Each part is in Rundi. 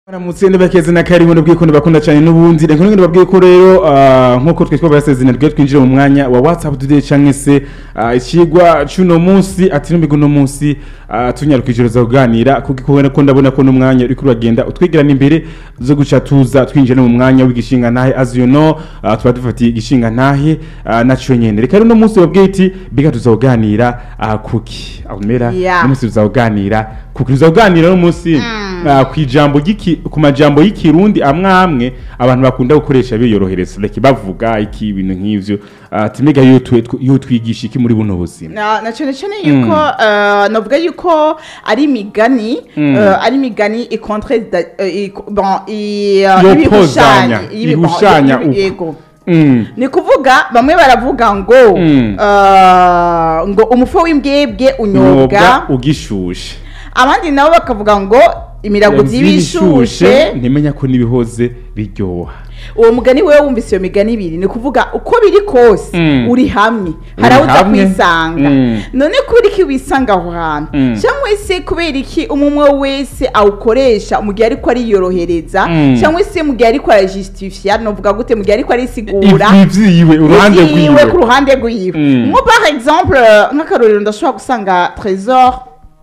Baramutse ndabakeze na karibu ndabwiye bakunda cyane n'ubundi reka ngende babwiye ko rero ah, nkuko twe twabasezerana ryo twinjire mu mwanya wa WhatsApp today canke se ah, ikigwa cuno munsi ati n'umbigo no munsi ah, tunyarukije za kuganira kuko ko ndabona ko n'umwanya uri kuragenda utwegerana imbere zo guca tuza twinjira mu mwanya w'igishinga ntahe as you know ah, tuba dufatiye igishinga ntahe ah, naco nyene reka rero no munsi babwiye iti biga tuzoganira ah, kuki Almera Yeah. no munsi tuzoganira kuki tuzoganira no munsi Ah, ku ijambo ry'iki ku majambo y'ikirundi amwe amwe abantu bakunda gukoresha biyorohereza like bavuga iki ibintu nk'ivyo Ah, ati mbega yo twe- tw- yo twigisha iki muri buno buzima na na cyane cyane yuko eh, navuga yuko ari imigani eh, ari imigani ikontre da- eh, i- bon i- eh, Yopozanya, ibihushanya ibi- bon, ihushanya ibi- uko. yego Mm. ni kuvuga bamwe baravuga ngo Mm. eh, ngo umufu w'imbwebwe unyobwa unyobwa ugishushe abandi nabo bakavuga ngo imirago by'ibishushe ntimenya ko n'ibihoze biryoha uwo mugani wewe wumvise iyo migani ibiri ni kuvuga uko biri kose Mm. uri hamwe hari aho uza hamwe. kwisanga Mm. none kubera iki wisanga aho hantu Mm. cyangwa se kubera iki umwe wese awukoresha mu gihe ariko ariyorohereza Mm. cyangwa se mu gihe ariko arajustifia novuga gute mu gihe ariko arisigura ivyiwe uruhande ivyiwe ku rwiwe ruhande rwiwe Mm. nko par exemple nk'akarorero ndashobora gusanga trésor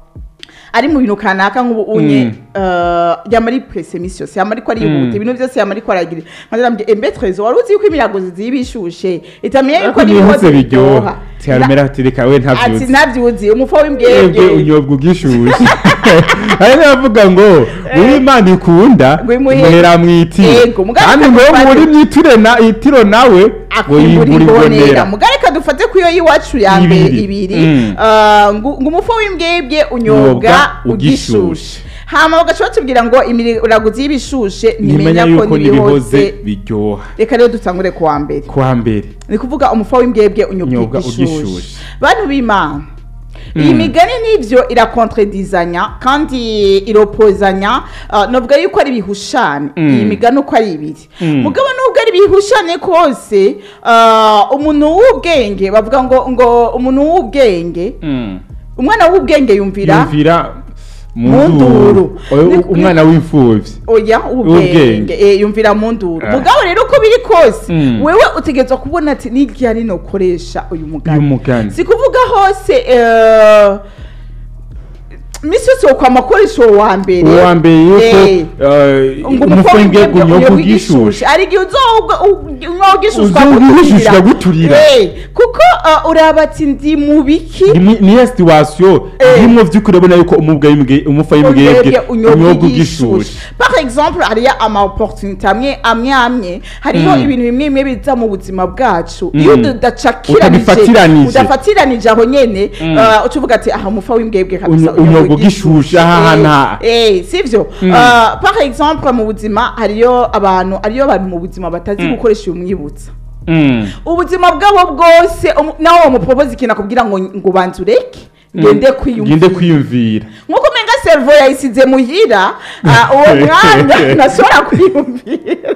ari mu bintu kanaka nk'ubu unye Mm. eh, yama ari presse misi yose yama ariko arihuta Mm. ibintu byose yama ariko aragira nkazirambye embe trésor wari uzi yuko imirago ziba ishushe itamenya yuko ariko n'ibihoze n'ibihoze biryoha biryoha tiharumera ati reka we ati ntavyuzi ntabyuzi umufa Ebwe w'imbwebwe unyobwa ugishushe hari n'abavuga ngo uri imana ikunda ngo imuhe- muhera mwitire Yego, mugabo kandi ngo akakufata- muri mwitire na itiro nawe ngo akwimbura yimbura imbonera ibonera mugare reka dufate ku iyo y'iwacu ya mbere Ibiri. ibiri Mm. eh, ngo ngo umufa w'imbwebwe unyobwa Unyobwa ugishushe ugishushe. hama bagaca batubwira ngo imirago y'ibishushe ntimenya ntimenya ko yuko n'ibihoze n'ibihoze biryoha reka rero dutangure ku wa mbere kwa mbere ni kuvuga umufa w'imbwebwe unyobwa Unyobwa igishushe ugishushe. bantu b'imana iyi migani n'ibyo irakontredizanya kandi iropozanya uh, novuga yuko ari ibihushane Mm. iyi migani uko ari ibiri Mm. mugabo nubwo ari ibihushane kose uh, umuntu w'ubwenge bavuga ngo ngo umuntu w'ubwenge umwana w'ubwenge yumvira yumvira Mu mu nduru. nduru Oya, Ni- umwana w'imfuvyi oya W'ubwenge. ubwenge eh, yumvira mu nduru Ah. mugabo rero uko biri kose Mm. wewe utegerezwa kubona ati n'igihe ari no koresha uyu mugani uyu mugani si kuvuga hose eh, misi yose wokwama akoresha uwo wa mbere uwa mbere yuko Eh, eh, ngo umufu w'imbwebwe unyobwa ugishushe hari igihe unywa ugishusha Uzogishushya guturira. kuko eh, uraba ati ndi mu biki Ni- niyo situation Eh. nimwo vy'ukuri urabona yuko umubwa w'imbwe umufa w'imbwebwe unyobwa unyobwa ugishushe ugishushe par exemple hariyo ama opportunité amwe amwe amwe hariho Mm. ibintu bimwe bimwe biza mu buzima bwacu Mm. iyo udacakiranije Utabifatiranije. udafatiranije aho nyene Mm. uh, uca uvuga ati aha umufa w'imbwebwe kabisa Unyo- unyobwa ugishushe, aha, Eh, nta. eh sivyo Mm. Uh, par exemple mu buzima hariyo abantu hariyo abantu mu buzima batazi gukoresha uyu mwibutsa Mm. ubuzima bwabo bwose umu- nawe wamupropoza ikintu akubwira ngo ngo banza ureke ngende ngende kwiyumvira kwiyumvira nkuko umenga servo yayisize muhira ah, uwo mwanya ntashobora kwiyumvira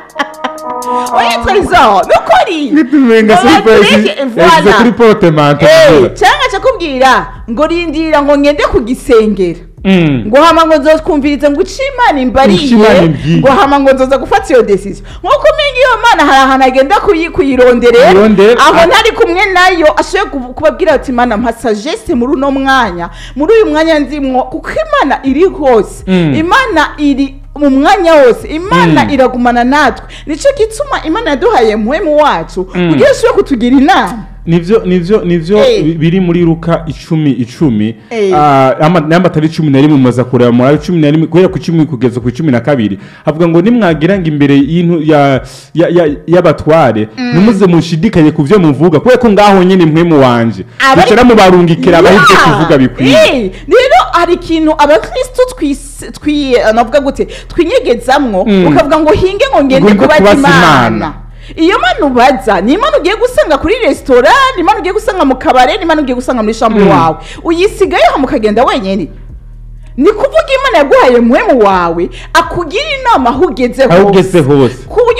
oya trésor nukuri nitumenga Ngo batureke, yashyize voilà. kuri porte mante Eh, cyangwa akakubwira ngo rindira ngo ngende kugisengera ngo hama ngo nzotwumvirize ngo uce imana imbariye Uce Imana imbwiye. ngo hama ngo nzoza gufata iyo decision nkuko umenga iyo mana hari ahantu agenda kuyi- kuyironderera Kuyirondera, aho ah. ntari kumwe nayo ashoboye kubu- kubabwira ati imana mpa sagesse muri uno mwanya muri uyu mwanya ndimwo kuko imana iri hose Mm. imana iri mu mwanya wose imana Mm. iragumana natwe nicyo gituma imana yaduhaye muhemu wacu Mm. kugira ishobore kutugira inama nivyo nivyo nivyo Eh. bi- biri muri luka icumi icumi Eh. Ah, ama- n'amatari cumi na rimwe mumaze kureba muri cumi na rimwe guhera ku icumi kugeza ku icumi na kabiri havuga ngo nimwagira ngo imbere y'intu ya- ya- ya- y'abatware ntimuze mushidikanye ku vyo muvuga kubera ko ngaho nyene mpwemu wanje Abari- bicara mubarungikira abaho ivyo Yeah. kuvuga bikwiye Eh, rero hari ikintu abakristo twis- twi eh, navuga gute twinyegezamwo Mm. ukavuga ngo hinge ngo ngende Ngomba kubaza kubaza imana Imana. iyo mana ubaza ni imana ugiye gusanga kuri resitora ni imana ugiye gusanga mu kabare ni imana ugiye gusanga muri shambure Mm. wawe uyisigaye hama ukagenda wenyine ni kuvuga imana yaguhaye muhemu wawe akugira inama aho ugeze aho ugeze hose ku buryo utazi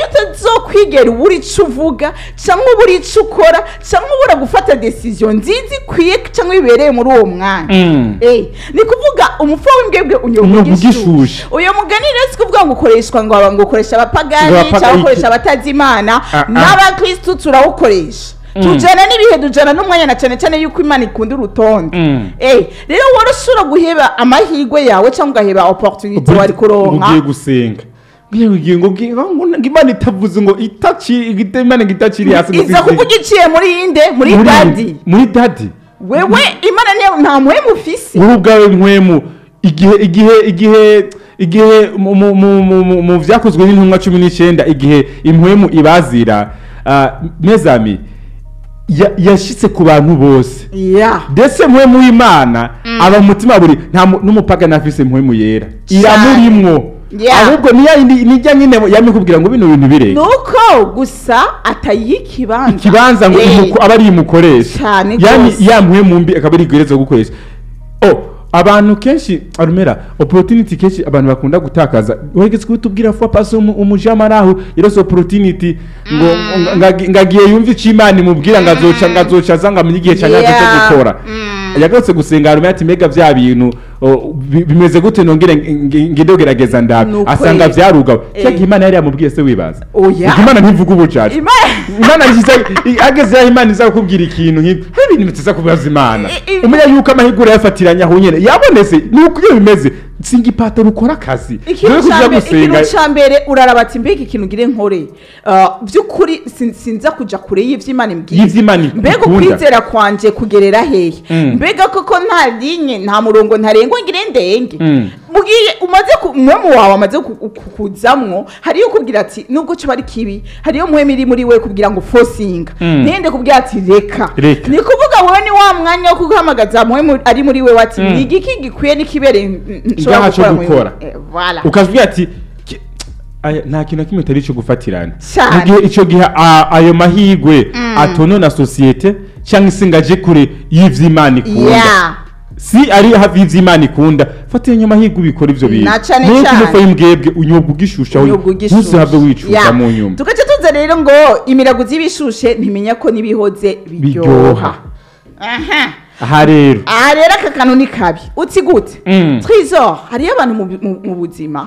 ntuzokwigera ubura ico uvuga cyangwa ubura ico ukora cyangwa ubura gufata decision nziza ikwiye cyangwa ibereye muri uwo mwanya Mm. Eh, ni kuvuga umufu w'imbwebwe Unyoga unyoga ugishushe. igishushe uyo mugani rero si kuvuga ngo ukoreshwa ngo ngo ukoresha Ngo abapagani abapaga- cyangwa ukoresha abatazi imana Ah, ah. n'abakristu turawukoresha tujana n'ibihe dujana n'umwanya na cyane cyane yuko imana ikunda urutonde Mm. Eh, rero wari ushobora guheba amahirwe yawe cyangwa ugaheba opportunity wari kuronka ugiye gusenga ngiye kugira ngo ngi- ngo- ngo imana itavuze ngo itaci igite- imana ngo itakiri hasi ngo iza izi- kuvuga iciye muri inde muri muri- dadi muri dadi wewe imana niyo nta muhemu ufise wowe ubwawe nkwemu igihe igihe igihe igihe mu- mu- mu- mu- mu- mu byakozwe n'intumwa cumi n'icyenda igihe impwemu ibazira ah, mezami ya- yashitse ku bantu bose ya ndetse mpwemu w'imana aba mu mutima buri nta mu- n'umupagani afise mpwemu yera Cyane. iramurimwo Yeah. ahubwo niya yindi- nijya nyine yamikubwira ngo bino bintu bireke nuko gusa atayiha ikibanza ikibanza ngo Eh, imuko- aba ari imukoresha Cyane yani rwose. yamuhe mu mbi akaba ari igwereza gukoresha oh abantu kenshi arumera opportunity kenshi abantu bakunda gutakaza wegetse kutubwira fwa pasi umujamaraho irose opportunity ngo ngo- ngagi- ngagiye yumva ico imana imubwira ngo azoca ngo azoca aza ngo amenye igihe ca nyacyo cyo Yeah. gukora yagarutse gusenga arumera ati mbega vya bintu oh, bi- bimeze gute nongere nge- ngende gerageza ndabe Nuko asanga ye- vyarugawe Eh. cya gihe imana yari yamubwiye se wibaza Oya. Ubwo imana ntivuga ubucaca Imana- imana nziza ageze aho imana iza kukubwira ikintu nk'ibyo hari ibintu bitiza kubaza imana I- i- umenya yuko amahirwe urayafatiranya aho nyene yabonetse ni uko iyo bimeze singa ipataro ukora akazi ikintu Dore ko ca uja mbere- gusenga ikintu ca mbere uraraba ati mbega ikintu ngire nkore Ah, by'ukuri sin- sinza kuja kure y'ivy'imana imbwiye Y'ivy'Imana mbega ikunda. ukwizera kwanje kugerera hehe Mm. mbega koko nta linye nta murongo ntarengwa ngire ndenge Mm. mugiye umaze ku- umwemu wawe amaze ku- ku- kuzamwo hariyo ukubwira ati nubwo kiba ari kibi hariyo muhemu iri muri we kubwira ngo fosinga Mm. ntende kubwira ati reka Reka. ni kuvuga wowe ni wa mwanya wo kuguhamagaza muhemu ari muri we wati Mm. ni igiki gikwiye n'ikibereye n- nshobora Ngaha co gukora muri gukora. we." Eh, voilà. ukazubwira ati "Ki- aya, nta kintu na kimwe atari ico gufatirana Cyane. mu gihe ico gihe a- ayo mahirwe atonona sosiyete cyangwa se ngo aje kure y'ivy'imana ikunda Yeah. si ari hafi y'ivy'imana ikunda fatira nyuma mahirwe ubikora ivyo bintu Na cane Nuko cane. umufa w'imbwebwe unyobwa ugishusha Unyobwa ugishushe. ntuzihave wicuza Yeah. mu nyuma tugace tuza rero ngo imiraguzi y'ibishushe ntimenya ko n'ibihoze biryoha biryoha aha aha rero aha rero aka kantu ni kabi uti gute Mm. twizo hariyo abantu mu bi- mu- mu buzima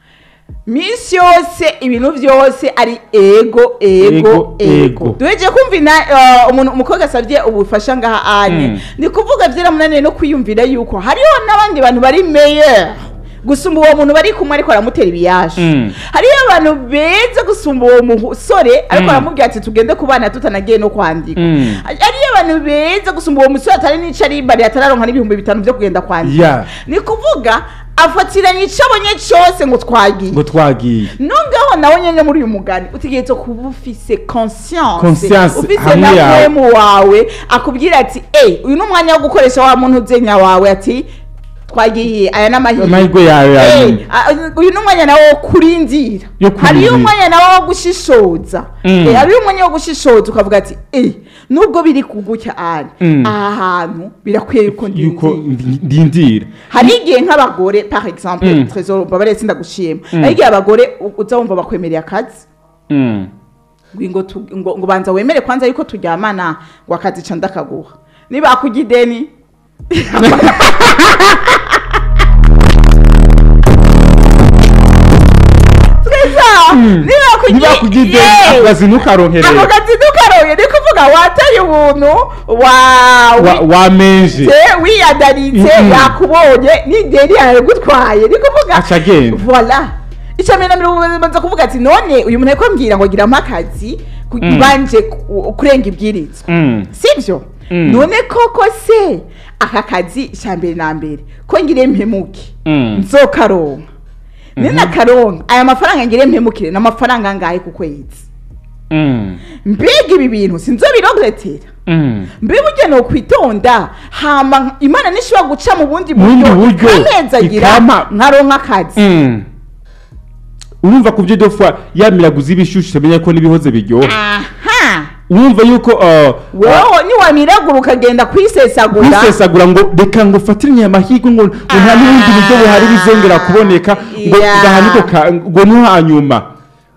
minsi yose ibintu byose ari ego ego Ego, ego ego. duheje kumva ina eh, umuntu umukobwa asabye ubufasha ngaha anye Mm. ni kuvuga byaramunaniye no kwiyumvira yuko hariho n'abandi bantu bari meyer gusumba uwo muntu bari kumwe ariko aramutera ibiyaje Mm. hariyo abantu beza gusumba uwo musore ariko Mm. aramubwira ati tugende kubana tutanagiye no kwandika Mm. hariyo abantu beza gusumba uwo musore atari n'ico ari bari atararonka n'ibihumbi bitanu byo kugenda kwandika Yeah. ni kuvuga afatiranye icyo abonye cyose ngo twagiye ngo twagiye nongaho nawe nyine muri uyu mugani utegerezwa kuba ufise conscience Conscience ufise hamwe na yawe. mwemu wawe akubwira ati eyi uyu ni umwanya wo gukoresha wa muntu uzenya wawe ati twagiye aya ni amahirwe amahirwe yawe ya Eh, nyuma. a- uyu ni umwanya nawo wo kurindira Yo kurindira. hariyo umwanya nawo wo gushishoza Mm. Eh, hariyo umwanya wo gushishoza ukavuga ati eh nubwo biri kugucya ari Mm. aha hantu birakwiye yuko yuko ndindira ndi- ndindira hari igihe nk'abagore par exemple Mm. trésor mbabare sindagushima Mm. hari igihe abagore u- uza wumva bakwemereye akazi Mm. ngo tu- ngo ngo banza wemere kwanza yuko turyamana ngo akazi ca ndakaguha nibakurya ideni twiza nibakugira ideni akazi ntukaronkerere ako kazi ntukaroye ni kuvuga wataye ubuntu wa Wa- wamenje se wiyadaritse Mm-mm. yakubonye n'ideni yaragutwaye ni kuvuga Aca agenda. voila icya mbere na mbere ubanza kuvuga ati none uyu muntu ariko ambwira ngo giramo akazi ku- Mm. banje ku- kurenga ibwirizwa Mm. sibyo Mm. none koko se aka kazi icya mbere na mbere ko ngire mpemuke Mm. nzokaronka nina karonka aya mafaranga ngire mpemukire ni amafaranga angahe ku kwezi Mm. mbega ibi bintu sinzobirogetera Mm. mbe burya ni ukwitonda hama imana nishobora guca mu bundi Mu bundi buryo buryo, ikanyezagira ikampa- nkaronka akazi Mm. urumva ku byo dopfa yamiraguza ibishushu utamenya ko n'ibihoze biryoha aha urumva yuko uh, uh, wowe niwamiragura ukagenda kwisesagura kwisesagura ngo reka ngo fatiranye amahirwe ngo ngo nta n'ubundi buryo buhari bizongera kuboneka ngo Yeah. gahaniko ka ngo no hanyuma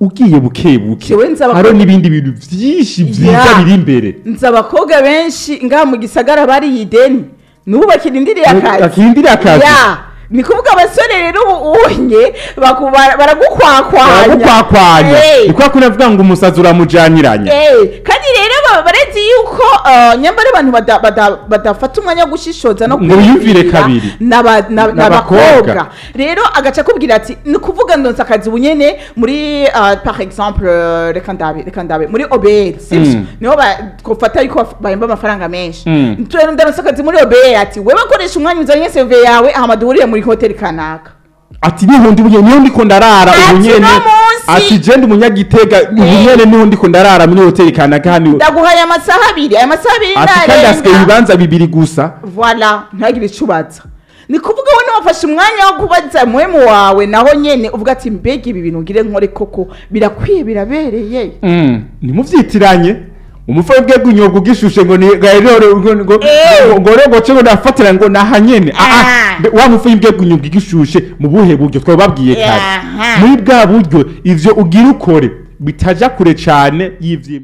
ugiye buke buke Jewe nzi abakobwa- hariho n'ibindi bintu vyinshi vyiza Ya. biri imbere nzi abakobwa benshi ngaha mu gisagara bariye ideni n'ubu bakirindiriye akazi akindira akazi ya ni kuvuga abasore rero ubu unye baku- bara- baragukwakwanya baragukwakwanya Eh. ni kwa kundi avuga ngo umusazi uramujaniranya Eh, kandi rero ba- barezi yuko uh, nyambara abantu bada- bada- badafata umwanya wo gushishoza no Ngo biyumvire kwiyumvira kabiri. n'aba- na- N'abakobwa. n'abakobwa rero agaca akubwira ati ni kuvuga ndonsa akazi bunyene muri uh, par exemple uh, reka ndabe reka ndabe muri obr sivyo Mm. niho ba- twofata yuko baf- bahemba amafaranga menshi Mm. Tu- ndonsa akazi muri obr ati wewe koresha umwanya uzanye cv yawe hama duhurire muri hoteli kanaka ati niho ndi bunye niho ndiko ndarara Ati, ubunyene no munsi. ati je ndi umunyagitega ubunyene niho ndiko ndarara muri hoteli kanaka hano ndaguhaye amasaha abiri aya masaha abiri ati kandi hasigaye narenga ibibanza bibiri gusa voila ntihagire icyo ubaza ni kuvuga wowe niwafashe umwanya wo kubaza muhemu wawe naho nyene uvuga ati mbega ibi bintu ngire nkore koko birakwiye birabereye nimuvyitiranye umufara bwe bw'inyobwa ugishushe ngo ni gairero ngo ngo Eh. ngo rero ngo cyo ndafatira ngo nahanyene ah Ah. ah mbe- wa mufara bwe bw'inyobwa igishushe mu buhe buryo twababwiye kare Aha. muri bwa buryo ivyo ugira ukore bitaja kure cane y'ivyo